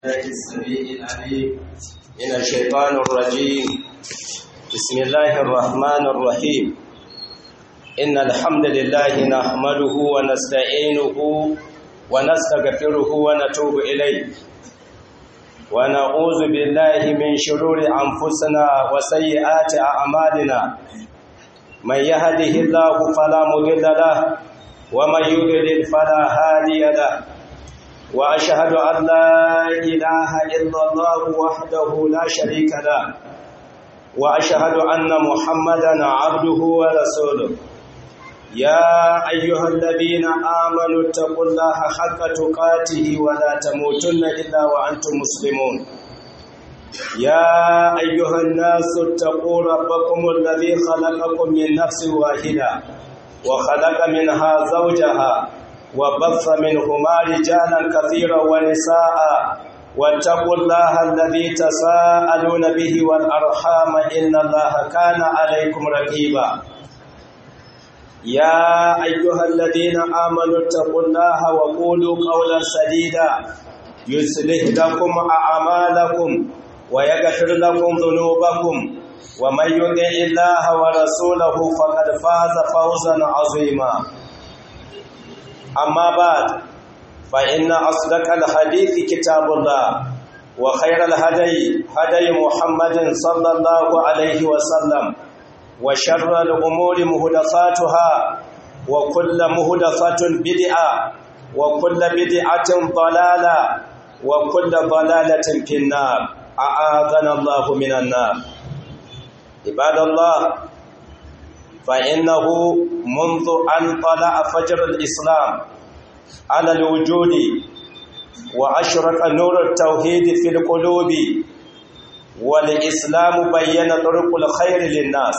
الله السميع العليم من الشيطان الرجيم بسم الله الرحمن الرحيم إن الحمد لله نحمده ونستعينه ونستغفره ونتوب إليه ونعوذ بالله من شرور أنفسنا وسيئات أعمالنا من يهده الله فلا مضل له ومن يضلل فلا هادي له وأشهد أن لا إله إلا الله وحده لا شريك له وأشهد أن محمدا عبده ورسوله يا أيها الذين آمنوا اتقوا الله حق تقاته ولا تموتن إلا وأنتم مسلمون يا أيها الناس اتقوا ربكم الذي خلقكم من نفس واحدة وخلق منها زوجها وبث منهما رجالا كثيرا ونساء واتقوا الله الذي تساءلون به والأرحام إن الله كان عليكم رقيبا يا أيها الذين آمنوا اتقوا الله وقولوا قولا سديدا يصلح لكم أعمالكم ويغفر لكم ذنوبكم ومن يطع الله ورسوله فقد فاز فوزا عظيما أما بعد فإن أصدق الحديث كتاب الله وخير الهدي هدي محمد صلى الله عليه وسلم وشر الأمور مهدفاتها وكل مهدفة بدعة وكل بدعة ضلالة وكل ضلالة في النار أعاذنا الله من النار عباد الله فإنه منذ أن طلع فجر الإسلام على الوجود وأشرق نور التوحيد في القلوب والإسلام بين طرق الخير للناس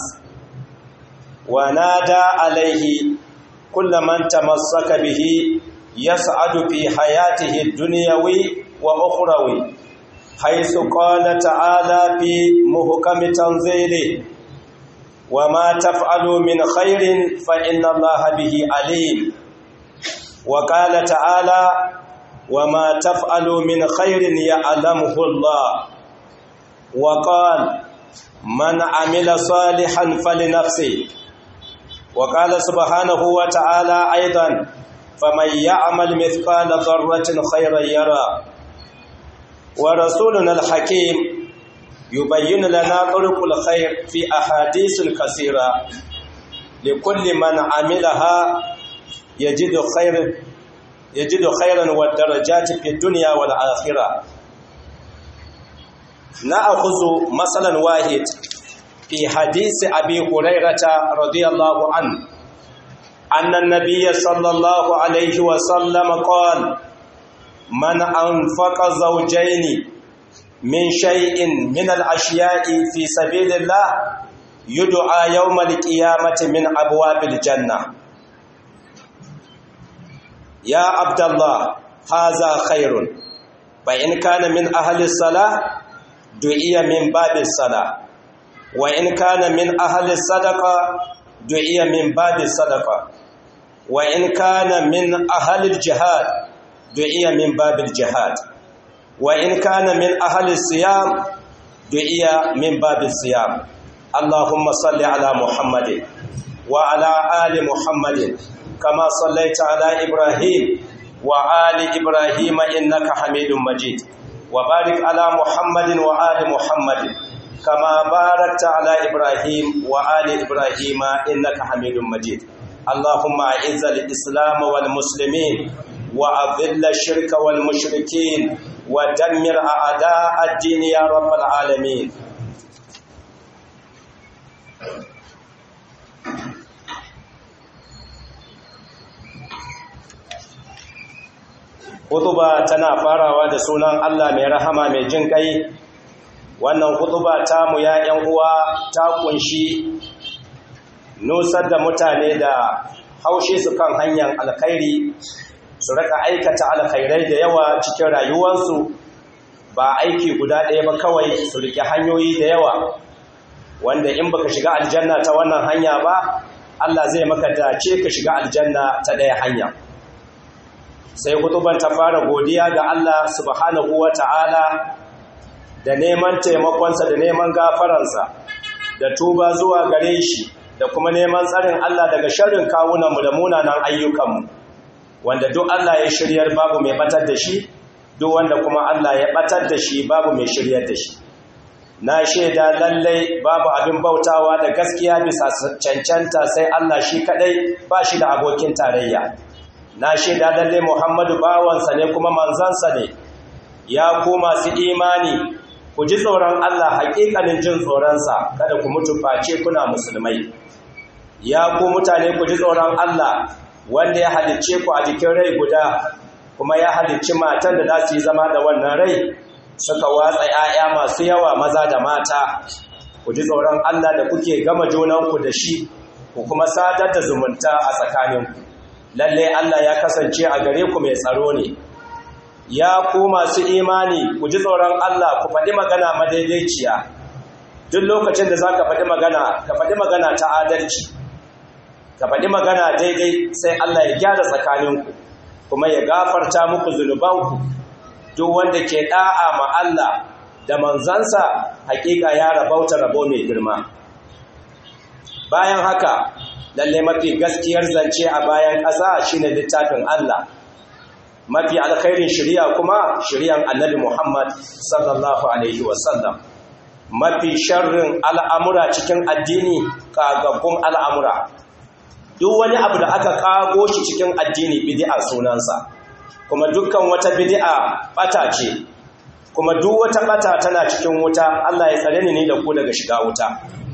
ونادى عليه كل من تمسك به يسعد في حياته الدنيوي وأخروي حيث قال تعالى في محكم تنزيله وما تفعلوا من خير فإن الله به عليم وقال تعالى وما تفعلوا من خير يعلمه الله وقال من عمل صالحا فلنفسه وقال سبحانه وتعالى أيضا فمن يعمل مثقال ذرة خيرا يرى ورسولنا الحكيم يبين لنا طرق الخير في أحاديث كثيرة لكل من عملها يجد خير يجد خيرا والدرجات في الدنيا والآخرة نأخذ مثلا واحد في حديث أبي هريرة رضي الله عنه أن النبي صلى الله عليه وسلم قال من أنفق زوجين من شيء من الأشياء في سبيل الله يدعى يوم القيامة من أبواب الجنة يا عبد الله هذا خير فإن كان من أهل الصلاة دعي من باب الصلاة وإن كان من أهل الصدقة دعي من باب الصدقة وإن كان من أهل الجهاد دعي من باب الجهاد وإن كان من أهل الصيام دعي من باب الصيام اللهم صل على محمد وعلى آل محمد كما صليت على إبراهيم وآل إبراهيم إنك حميد مجيد وبارك على محمد وآل محمد كما باركت على إبراهيم وآل إبراهيم إنك حميد مجيد اللهم أعز الإسلام والمسلمين وأذل الشرك والمشركين ودمر أعداء الدين يا رب العالمين Hutuba tana farawa da sunan Allah mai rahama mai jin kai wannan hutuba tamu ya ‘yan uwa ta kunshi nusar da mutane da haushe su kan hanyar alkhairi su raka aikata alkhairai da yawa cikin rayuwarsu ba aiki guda ɗaya ba kawai su rike hanyoyi da yawa wanda in baka shiga aljanna ta wannan hanya ba Allah zai maka dace ka shiga aljanna ta ɗaya hanya sai hutuban ta fara godiya ga Allah subhanahu wa ta'ala da neman taimakonsa da neman gafaransa da tuba zuwa gare shi da kuma neman tsarin Allah daga sharrin kawunanmu da munanan ayyukanmu wanda duk Allah ya shiryar babu mai batar da shi duk wanda kuma Allah ya batar da shi babu mai shiryar da shi na shaida lallai babu abin bautawa da gaskiya bisa cancanta sai Allah shi kadai ba shi da abokin tarayya na shaida lallai Muhammadu bawansa ne kuma manzansa ne ya ku masu imani ku ji tsoron Allah haƙiƙanin jin tsoronsa kada ku mutu face kuna musulmai ya ku mutane ku ji tsoron Allah wanda ya halicce ku a jikin rai guda kuma ya halicci matan da za su yi zama da wannan rai suka watsa ‘ya'ya masu yawa maza da mata ku ji tsoron Allah da kuke gama junanku da shi ku kuma sadar da zumunta a tsakaninku lalle Allah ya kasance a gare ku mai tsaro ne ya ku masu imani ku ji tsoron Allah ku faɗi magana madaidaiciya duk lokacin da za ka faɗi magana ka faɗi magana ta adalci ka faɗi magana daidai sai Allah ya gyara tsakaninku kuma ya gafarta muku zunubanku duk wanda ke ɗa'a ma Allah da manzansa hakika ya rabauta rabo mai girma bayan haka lalle mafi gaskiyar zance a bayan ƙasa shine littafin Allah mafi alkhairin shari'a kuma shari'an annabi Muhammad sallallahu alaihi wasallam mafi sharrin al'amura cikin addini kagaggun al'amura duk wani abu da aka kago shi cikin addini bid'a sunansa kuma dukkan wata bid'a bata ce kuma duk wata bata tana cikin wuta Allah ya tsare ni da ku daga shiga wuta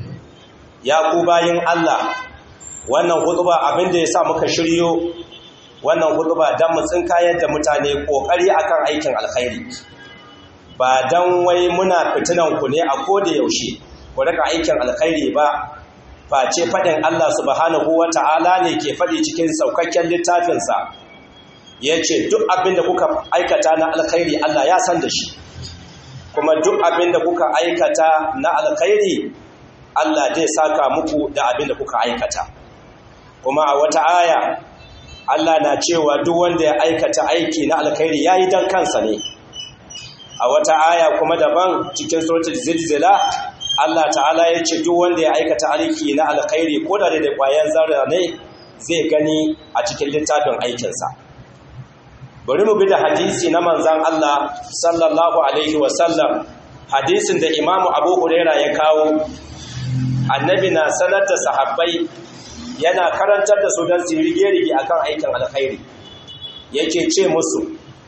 ya ku bayin Allah wannan hutuba abin da yasa muka shiryo wannan hutuba dan mu tsinkayar da mutane kokari akan aikin alkhairi ba dan wai muna fitinan ku ne a koda yaushe ku rika aikin alkhairi ba face fadin Allah subhanahu wata'ala ne ke fadi cikin saukakken littafinsa yace duk abin da kuka aikata na alkhairi Allah ya san da shi kuma duk abin da kuka aikata na alkhairi Allah zai saka muku da abin da kuka aikata kuma a wata aya Allah na cewa duk wanda ya aikata aiki na alkhairi yayi dan kansa ne a wata aya kuma daban cikin suratul zilzila Allah ta'ala ya ce duk wanda ya aikata aiki na alkhairi ko da da kwayan zarra ne zai gani a cikin littafin aikinsa bari mu bi da hadisi na manzan Allah sallallahu alaihi wasallam hadisin da imamu abu huraira ya kawo annabi na sanar da sahabbai yana karantar da su don su rige-rige akan aikin alkhairi yake ce musu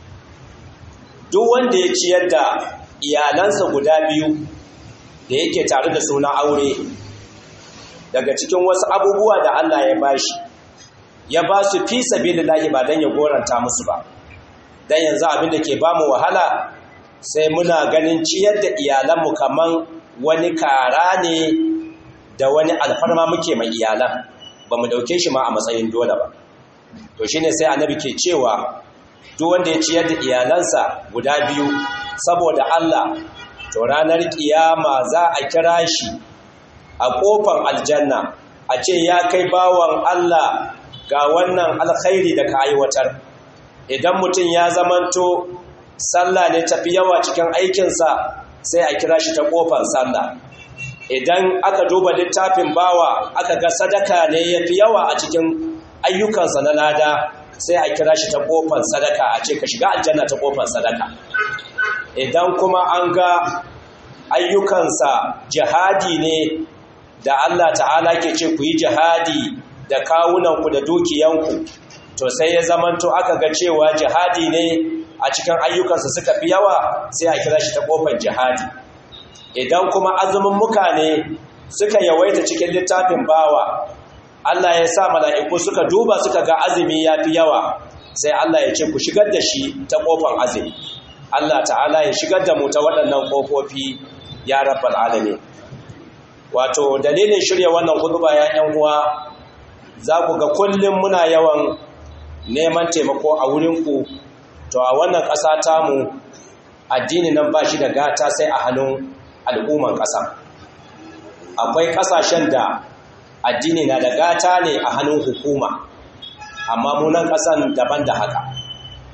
duk wanda ya ciyar da iyalansa guda biyu da yake tare da suna aure daga cikin wasu abubuwa da Allah ya bashi ya ba su fi sabilillahi ba dan ya goranta musu ba dan yanzu abin da ke bamu wahala sai muna ganin ciyar da iyalanmu kaman wani kara ne da wani alfarma muke mai iyalan ba mu dauke shi ma a matsayin dole ba to shine sai annabi ke cewa duk wanda ya ciyar da iyalansa guda biyu saboda Allah to ranar kiyama za a kira shi a kofar aljanna a ce ya kai bawan Allah ga wannan alkhairi da ka aiwatar idan mutum ya zamanto sallah ne tafi yawa cikin aikinsa sai a kira shi ta kofar sallah idan aka duba littafin bawa aka ga sadaka ne yafi yawa a cikin ayyukansa na lada sai a kira shi ta kofar sadaka a ce ka shiga aljanna ta kofar sadaka idan kuma an ga ayyukansa jihadi ne da Allah ta'ala ke ce ku yi jihadi da kawunanku da dukiyanku to sai ya zamanto aka ga cewa jihadi ne a cikin ayyukansa suka fi yawa sai a kira shi ta kofar jihadi idan kuma azumin muka ne suka yawaita cikin littafin bawa Allah ya sa mala'iku suka duba suka ga azumi ya fi yawa sai Allah ya ce ku shigar da shi ta kofar azumi Allah ta'ala ya shigar da mu ta waɗannan ƙofofi ya rabbal alamin wato dalilin shirya wannan hutuba ya ƴan uwa za ku ga kullum muna yawan neman taimako a wurinku to a wannan ƙasa tamu addini nan ba shi da gata sai a hannun al'umman ƙasa akwai ƙasashen da addini na da gata ne a hannun hukuma amma munan ƙasan daban da haka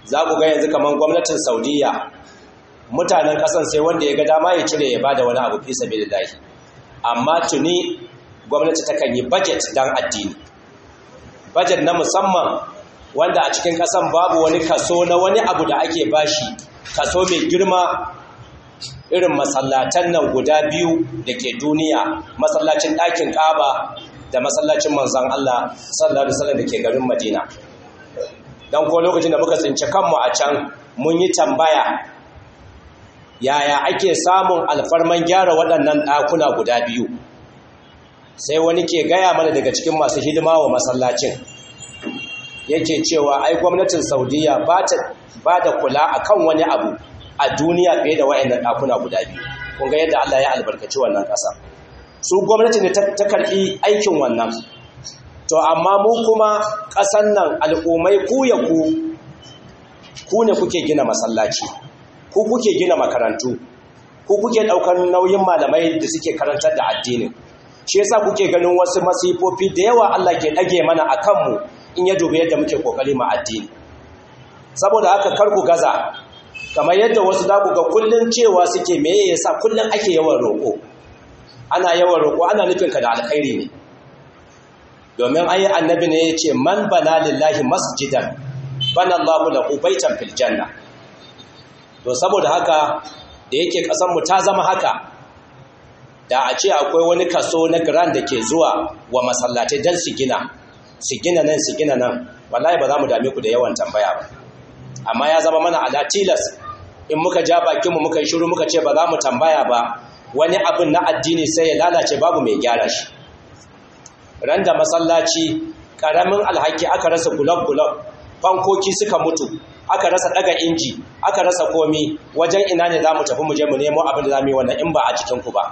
za ku ga yanzu kamar gwamnatin saudiya mutanen ƙasan sai wanda ya ga dama ya cire ya bada wani abu fi sabilillahi amma tuni gwamnati takan yi budget dan addini budget na musamman wanda a cikin ƙasan babu wani kaso na wani abu da ake bashi kaso mai girma irin masallatan nan guda biyu da ke duniya masallacin ɗakin ƙaba da masallacin manzan Allah sallallahu alaihi wasallam da ke garin Madina dan ko lokacin da muka tsinci kanmu a can mun yi tambaya yaya ake samun alfarman gyara waɗannan ɗakuna guda biyu sai wani ke gaya mana daga cikin masu hidima wa masallacin yake cewa ai gwamnatin saudiya ba da kula akan wani abu a duniya fiye da wa'annan ɗakuna guda biyu kun ga yadda Allah ya albarkaci wannan ƙasa su gwamnati ne ta karɓi aikin wannan to amma mu kuma ƙasan nan al'ummai ku ya ku ku ne kuke gina masallaci ku kuke gina makarantu ku kuke ɗaukar nauyin malamai da suke karantar da addinin shi yasa kuke ganin wasu masifofi da yawa Allah ke ɗage mana a kanmu in ya dubi yadda muke kokari ma addini saboda haka kar ku gaza kamar yadda wasu za ku ga kullun cewa suke me yasa kullun ake yawan roƙo ana yawan roƙo ana nufin ka da alkhairi ne domin ayi annabi ne yace man bana lillahi masjidan bana Allahu lahu baitan fil janna to saboda haka da yake kasan mu ta zama haka da a ce akwai wani kaso na grand da ke zuwa wa masallatai dan su gina su gina nan su gina nan wallahi ba za mu dame ku da yawan tambaya ba amma ya zama mana ala tilas in muka ja bakinmu muka yi shiru muka ce ba za mu tambaya ba wani abin na addini sai ya lalace babu mai gyara shi ran da masallaci karamin alhaki aka rasa gulab-gulab fankoki suka mutu aka rasa daga inji aka rasa komi wajen ina ne za mu tafi mu je mu nemo abin da za mu yi wannan in ba a cikinku ba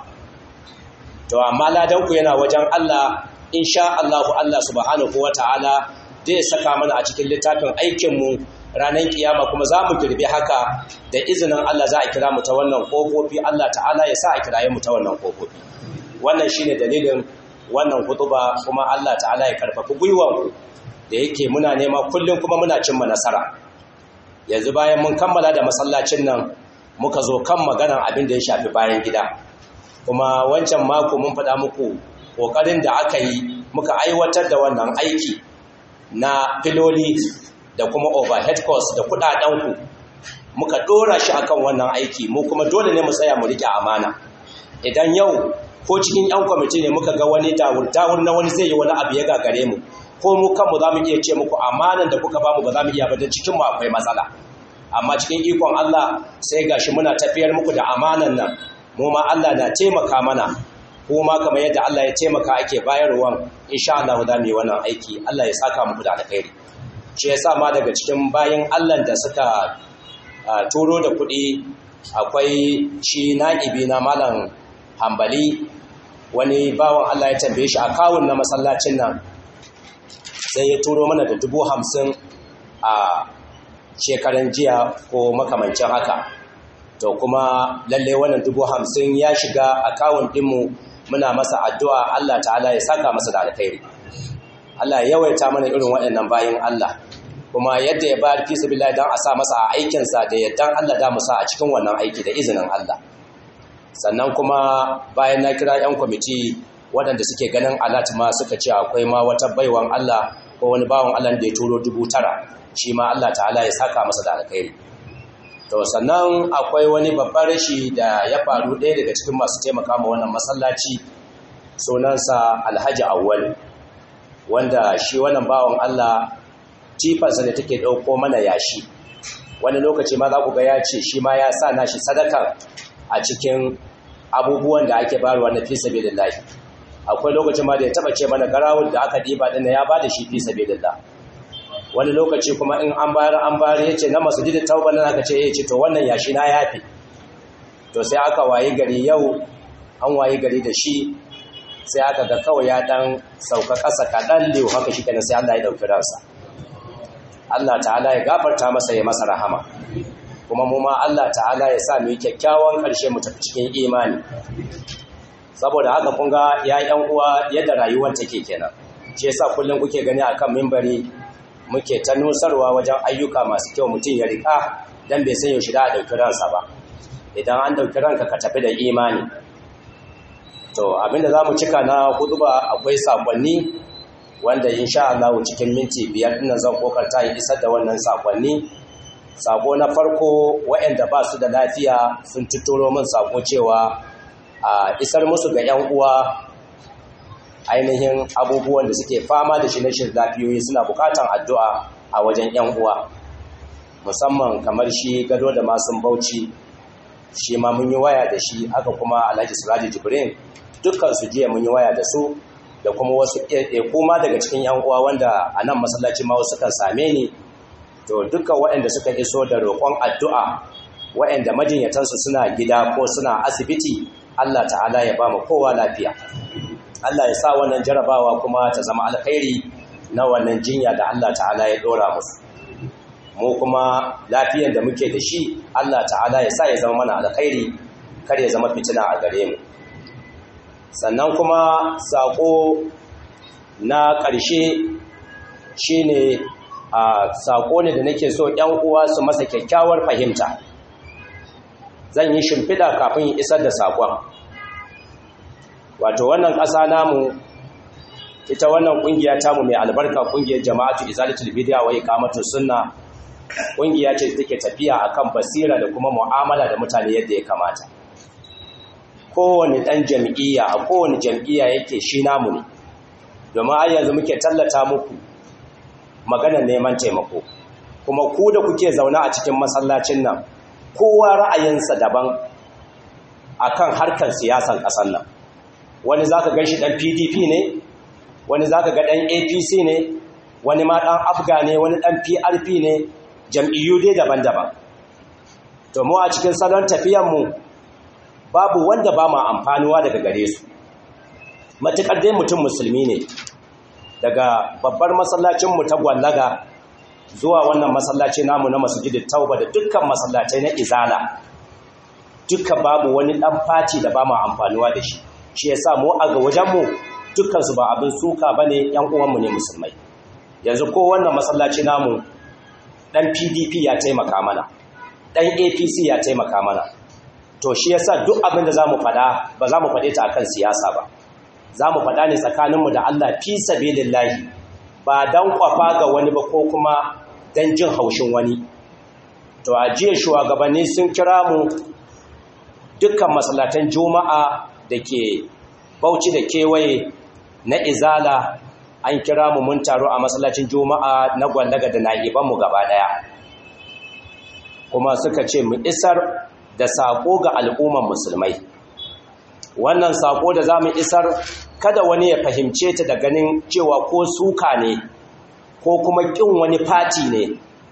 to amma ladanku yana wajen Allah insha Allah Allah subhanahu wata'ala zai saka mana a cikin littafin aikinmu ranar kiyama kuma za mu girbi haka da izinin Allah za a kira mu ta wannan kofofi Allah ta'ala ya sa a kiraye mu ta wannan kofofi wannan shine dalilin wannan hutuba kuma Allah ta'ala ya karfafi gwiwanku da yake muna nema kullum kuma muna cimma nasara yanzu bayan mun kammala da masallacin nan muka zo kan maganar abin da ya shafi bayan gida kuma wancan mako mun faɗa muku ƙoƙarin da aka yi muka aiwatar da wannan aiki na filoli da kuma overhead cost da kuɗaɗenku muka ɗora shi akan wannan aiki mu kuma dole ne mu tsaya mu riƙe amana idan yau ko cikin 'yan kwamiti ne muka ga wani dawur na wani zai yi wani abu ya gagare mu ko mu kanmu za mu iya ce muku amanan da kuka bamu ba za mu iya ba don cikinmu akwai matsala amma cikin ikon Allah sai gashi muna tafiyar muku da amanan nan mu ma Allah na taimaka mana kuma kamar yadda Allah ya taimaka ake bayarwa insha Allah za mu yi wannan aiki Allah ya saka muku da alkhairi shi yasa ma daga cikin bayin Allah da suka turo da kuɗi akwai shi na'ibi na malam hambali wani bawan Allah ya tambaye shi a kawun na masallacin nan sai ya turo mana da dubu hamsin a shekaran jiya ko makamancin haka to kuma lalle wannan dubu hamsin ya shiga akawun ɗinmu muna masa addu'a Allah ta'ala ya saka masa da alkhairi Allah ya yawaita mana irin waɗannan bayan Allah kuma yadda ya bayar fi sabilillah dan a sa masa a aikinsa da yaddan Allah da mu sa a cikin wannan aiki da izinin Allah sannan kuma bayan na kira 'yan kwamiti waɗanda suke ganin alat ma suka ce akwai ma wata baiwan Allah ko wani bawan Allah da ya turo dubu tara shi ma Allah ta'ala ya saka masa da alkhairi to sannan akwai wani babban rashi da ya faru ɗaya daga cikin masu taimaka ma wannan masallaci sunansa alhaji awwal wanda shi wannan bawan Allah tifansa da take ɗauko mana yashi wani lokaci ma za ku ga ya ce shi ma ya sa nashi sadaka a cikin abubuwan da ake bayarwa na fi sabilillahi akwai lokacin ma da ya taba ce mana garawul da aka diba din ya bada shi fi sabilillah wani lokaci kuma in an bayar an bayar yace na masjidin tauba nan aka ce eh ce to wannan yashi na yafi to sai aka wayi gari yau an wayi gari da shi sai aka ga kawai ya dan sauka kasa kadan lew haka shi kenan sai Allah ya dauki ransa Allah ta'ala ya gafarta masa ya masa rahama kuma mu ma Allah ta'ala ya sa mu yi kyakkyawan ƙarshe mu tafi cikin imani saboda haka kun ga ya yan uwa yadda rayuwar take kenan shi yasa kullum kuke gani akan mimbari muke ta nusarwa wajen ayyuka masu kyau mutum ya rika dan bai san yaushe da a ɗauki ransa ba idan an ɗauki ranka ka tafi da imani to abinda za mu cika na hudu ba akwai sakonni wanda insha Allah cikin minti biyar ɗin zan kokarta in isar da wannan sakonni sako na farko waɗanda ba su da lafiya sun tuturo min sako cewa a isar musu ga 'yan uwa ainihin abubuwan da suke fama da shi na shirin lafiyoyi suna bukatan addu'a a wajen 'yan uwa musamman kamar shi gado da masun bauchi shi ma mun yi waya da shi haka kuma alhaji siraji jibrin dukkan su jiya mun yi waya da su da kuma wasu kuma daga cikin 'yan uwa wanda a nan masallaci ma wasu kan same ni to dukkan waɗanda suka iso da roƙon addu'a waɗanda majinyatansu suna gida ko suna asibiti Allah ta'ala ya ba mu kowa lafiya Allah ya sa wannan jarabawa kuma ta zama alkhairi na wannan jinya da Allah ta'ala ya dora musu mu kuma lafiyar da muke da shi Allah ta'ala ya sa ya zama mana alkhairi kar ya zama fitina a gare mu sannan kuma sako na ƙarshe shine a sako ne da nake so ƴan uwa su masa kyakkyawar fahimta zan yi shimfiɗa kafin isar da sakon wato wannan ƙasa namu ita wannan ƙungiya tamu mai albarka ƙungiyar jama'atu izalatul bid'a wa iqamatus sunna ƙungiya ce take tafiya akan basira da kuma mu'amala da mutane yadda ya kamata kowane ɗan jam'iyya a kowane jam'iyya yake shi namu ne domin ai yanzu muke tallata muku maganar neman taimako kuma ku da kuke zaune a cikin masallacin nan kowa ra'ayinsa daban akan harkar siyasan ƙasar nan wani za ka gan shi ɗan pdp ne wani za ka ga ɗan apc ne wani ma ɗan afga ne wani ɗan prp ne jam'iyyu dai daban-daban to mu a cikin salon tafiyanmu babu wanda ba ma amfanuwa daga gare su matuƙar dai mutum musulmi ne daga babbar masallacinmu ta gwallaga zuwa wannan masallaci namu na masujidin tauba da dukkan masallacai na izala duka babu wani ɗan faci da ba ma amfanuwa da shi shi ya sa mu a ga wajenmu dukkansu ba abin suka ba ne ‘yan uwanmu ne musulmai yanzu ko wannan masallaci namu ɗan pdp ya taimaka mana ɗan apc ya taimaka mana to shi ya sa duk abin da za mu faɗa ba za mu faɗe ta akan siyasa ba za mu faɗa ne tsakaninmu da allah fi sabilillahi ba don kwafa ga wani ba ko kuma don jin haushin wani to a jiya shugabanni sun kira mu dukkan masallatan juma'a da ke bauchi da kewaye na izala an kira mu mun taro a masallacin juma'a na gwallaga da na'ibanmu gaba daya kuma suka ce mu isar da sako ga al'umman musulmai wannan sako da za mu isar kada wani ya fahimce ta da ganin cewa ko suka ne ko kuma ƙin wani fati ne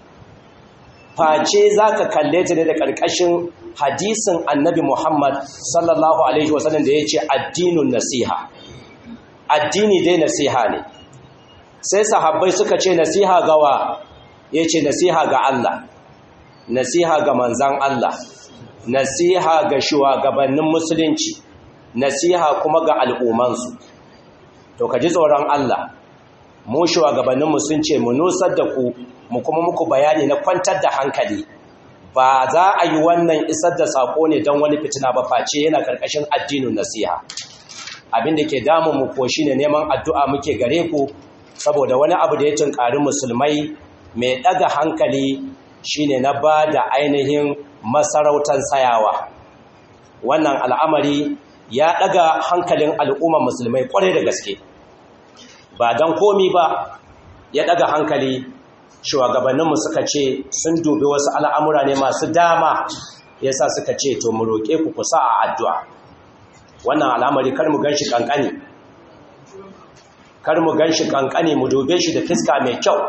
face za ka kalle ta ne da ƙarƙashin hadisin annabi Muhammad sallallahu Alaihi wasallam da ya ce addinin nasiha. Addini dai nasiha ne. Sai sahabbai suka ce nasiha gawa ya ce nasiha ga Allah, nasiha ga manzan Allah, nasiha ga shugabannin musulunci, nasiha kuma ga al'ummansu. To ka ji tsoron Allah, mu shugabanninmu sun ce mu nusar da ku mu kuma muku bayani na kwantar da hankali ba za a yi wannan isar da sako ne don wani fitina ba face yana karkashin addinin nasiha abin da ke damu mu ko shine neman addu'a muke gare ku saboda wani abu da ya tunkari musulmai mai daga hankali shine na ba da ainihin masarautar sayawa wannan al'amari ya daga hankalin al'ummar musulmai kwarai da gaske ba don komi ba ya daga hankali shugabanninmu suka ce sun dubi wasu al'amura ne masu dama yasa suka ce to mu roƙe ku kusa a addu'a wannan al'amari kar mu gan shi ƙanƙani kar mu gan shi ƙanƙani mu dube shi da fiska mai kyau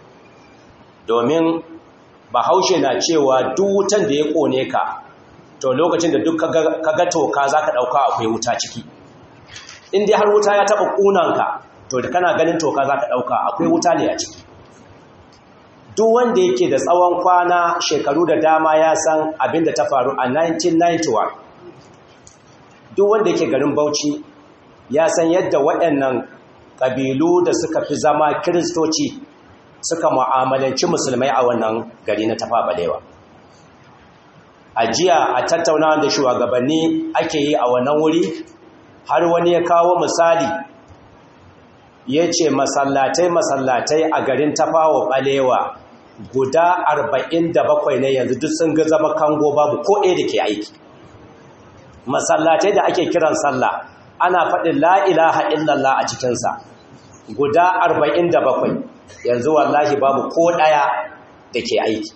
domin bahaushe na cewa duk wutan da ya ƙone ka to lokacin da duk ka ga toka za ka ɗauka akwai wuta ciki in dai har wuta ya taɓa ƙunanka to da kana ganin toka za ka ɗauka akwai wuta ne a ciki duk wanda yake da tsawon kwana shekaru da dama ya san abin da ta faru a 1991 duk wanda yake garin bauchi ya san yadda waɗannan ƙabilu da suka fi zama kiristoci suka mu'amalanci musulmai a wannan gari na tafa balewa a jiya a tattaunawa da shugabanni ake yi a wannan wuri har wani ya kawo misali ya ce masallatai masallatai a garin tafawa balewa guda 47 ne yanzu duk sun ga zama kango babu ko ɗaya da ke aiki masallatai da ake kiran sallah ana faɗin la'ilaha illallah a cikinsa guda 47 yanzu wallahi babu ko ɗaya da ke aiki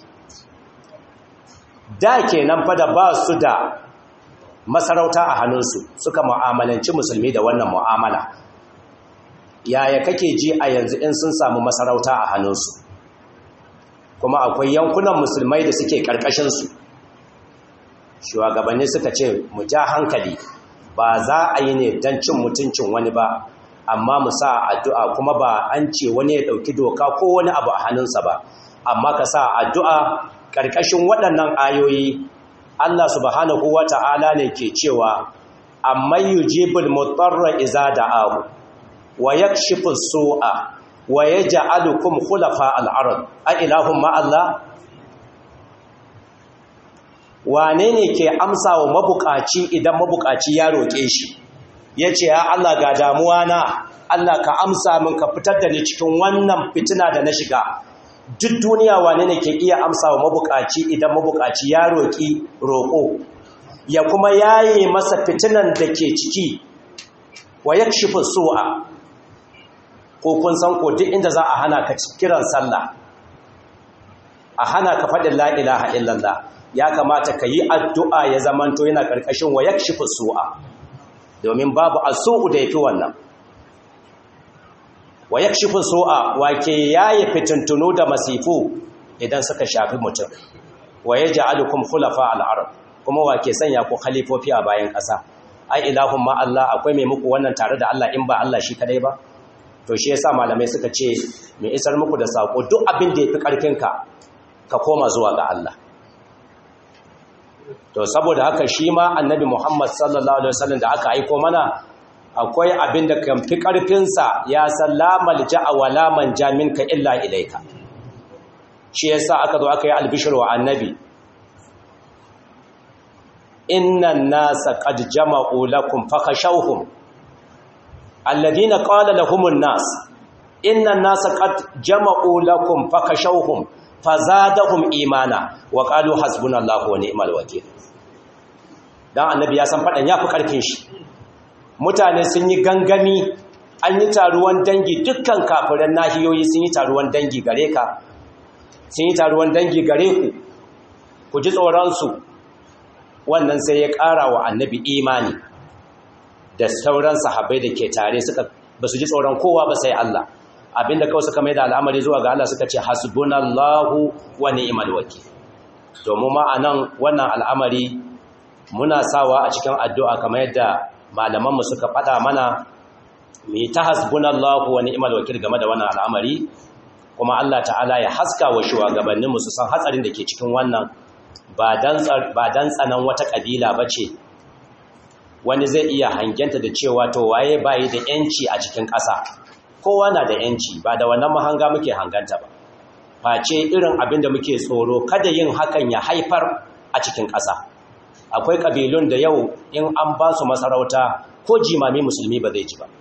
da ke nan fada ba su da masarauta a hannunsu suka mu'amalanci musulmi da wannan mu'amala yaya kake ji a yanzu in sun samu masarauta a hannunsu kuma akwai yankunan musulmai da suke ƙarƙashinsu shugabanni suka ce mu ja hankali ba za a yi ne don cin mutuncin wani ba amma mu sa addu'a kuma ba an ce wani ya ɗauki doka ko wani abu a hannunsa ba amma ka sa addu'a ƙarƙashin waɗannan ayoyi Allah subhanahu wa ta'ala ne ke cewa amma yujibul mutarra iza da'ahu wa yakshifu su'a wa yaj'alukum khulafa al-ard a ilahum ma Allah wane ne ke amsa wa mabukaci idan mabukaci ya roƙe shi yace ya Allah ga damuwa na Allah ka amsa min ka fitar da ni cikin wannan fitina da na shiga duk duniya wane ne ke iya amsa wa mabukaci idan mabukaci ya roƙi roƙo ya kuma yaye masa fitinan da ke ciki wa yakshifu su'a ko kun san ko duk inda za a hana ka kiran sallah a hana ka faɗin la ilaha illallah ya kamata ka yi addu'a ya zamanto yana ƙarƙashin wa yakshifu su'a domin babu asu'u da yafi wannan wa yakshifu su'a wake yayi fitintunu da masifu idan suka shafi mutum wa yaj'alukum khulafa al-ard kuma wake sanya ku khalifofi a bayan ƙasa ai ilahun ma Allah akwai mai muku wannan tare da Allah in ba Allah shi kadai ba to shi yasa malamai suka ce mai isar muku da sako duk abin da yafi karfinka ka koma zuwa ga Allah to saboda haka shi ma annabi Muhammad sallallahu alaihi wasallam da aka aiko mana akwai abin da kan fi ƙarfinsa ya san lamal ja'a wa laman jaminka illa ilaika shi yasa aka zo aka yi albishir wa annabi innan nasa qad jama'u lakum fakhashawhum alladhina qala lahumun nas innan nasa qad jama'u lakum fakhashawhum fazadahum imana wa qalu hasbunallahu wa ni'mal wakeel dan annabi ya san fadan yafi karfin shi mutane sun yi gangami an yi taruwan dangi dukkan kafiran nahiyoyi sun yi taruwan dangi gare ka sun yi taruwan dangi gare ku ku ji tsoronsu wannan sai ya ƙara wa annabi imani da sauran sahabbai da ke tare suka ba su ji tsoron kowa ba sai Allah abinda kawai suka mai da al'amari zuwa ga Allah suka ce hasbunallahu wa ni'mal wakil domin ma anan wannan al'amari muna sawa a cikin addu'a kamar yadda malamanmu suka faɗa mana mu yi ta hasbunallahu wa ni'mal wakil game da wannan al'amari kuma Allah ta'ala ya haska wa shugabanninmu su san hatsarin da ke cikin wannan ba dan tsanan wata ƙabila ba ce wani zai iya hangenta da cewa to waye bayi da ‘yanci a cikin ƙasa kowa na da ‘yanci ba da wannan mahanga muke hanganta ba face irin abin da muke tsoro kada yin hakan ya haifar a cikin ƙasa akwai ƙabilun da yau in an ba su masarauta ko jimami musulmi ba zai ji ba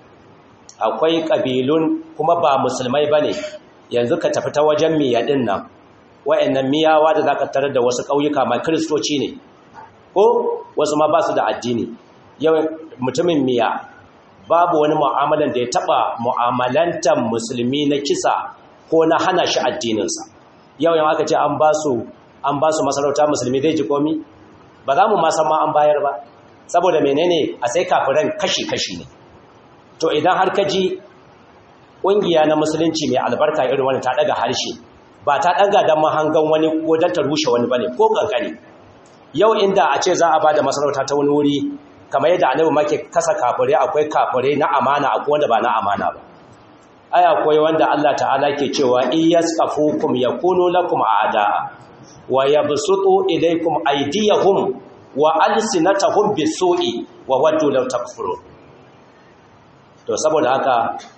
akwai ƙabilun kuma ba musulmai ba ne yanzu ka tafi ta wajen miyaɗin nan wa'annan miyawa da za ka tarar da wasu ƙauyuka ma kiristoci ne ko wasu ma ba su da addini yau mutumin miya babu wani mu'amalan da ya taɓa mu'amalantar musulmi na kisa ko na hana shi addininsa yau yau aka ce an ba su masarauta musulmi zai ji komi ba za mu masan ma an bayar ba saboda menene a sai kafiran kashi-kashi ne to idan har ka ji ƙungiya na musulunci mai albarka irin wani ta ɗaga harshe ba ta ɗaga don mahangan wani ko don ta rushe wani ba ne ko ƙanƙani yau inda a ce za a ba da masarauta ta wani wuri kamar yadda annabi ma ke kasa kafure akwai kafure na amana akwai wanda ba na amana ba ai akwai wanda Allah ta'ala ke cewa iyasqafukum yakunu lakum a'da'a wa yabsutu ilaykum aydiyahum wa alsinatahum bisu'i wa waddu law takfurun to saboda haka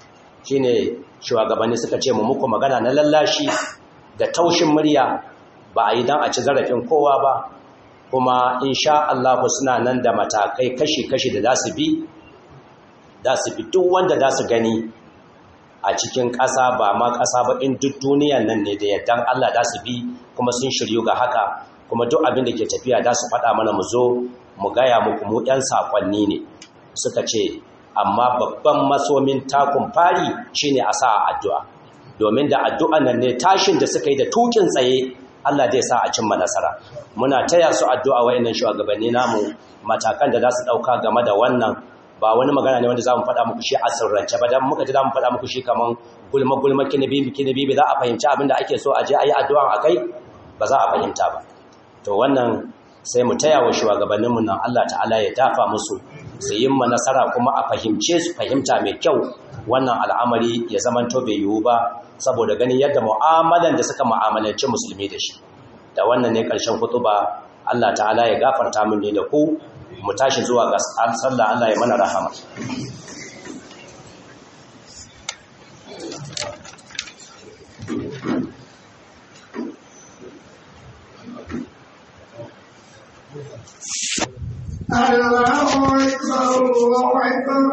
shine shugabanni suka ce mu muku magana na lallashi da taushin murya ba a yi dan a ci zarafin kowa ba kuma insha Allah suna nan da matakai kashi-kashi da za su bi za su bi duk wanda za su gani a cikin ƙasa ba ma ƙasa ba in duk duniyan nan ne da yaddan Allah za su bi kuma sun shiryu ga haka kuma duk abin da ke tafiya za su faɗa mana mu zo mu gaya muku mu ɗan saƙonni ne suka ce amma babban masomin takun fari shine a sa addu'a domin da addu'an nan ne tashin da suka yi da tukin tsaye Allah zai sa a cimma nasara muna taya su addu'a wayannan shugabanni namu matakan da za su dauka game da wannan ba wani magana ne wanda za mu faɗa muku shi a sirrance ba dan muka ji za mu faɗa muku shi kaman gulma gulma kinibi kinibi za a fahimci abin da ake so a je a yi addu'a a kai ba za a fahimta ba to wannan sai mu taya wa shugabanninmu nan Allah ta'ala ya dafa musu su yi ma nasara kuma a fahimce su fahimta mai kyau wannan al'amari ya zamanto bai yiwu ba saboda ganin yadda mu'amalan da suka mu'amalanci musulmi da shi da wannan ne ƙarshen kutuba Allah ta'ala ya gafarta min ne da ku mu tashi zuwa ga sallah Allah ya mana rahama الله أكبر الله أكبر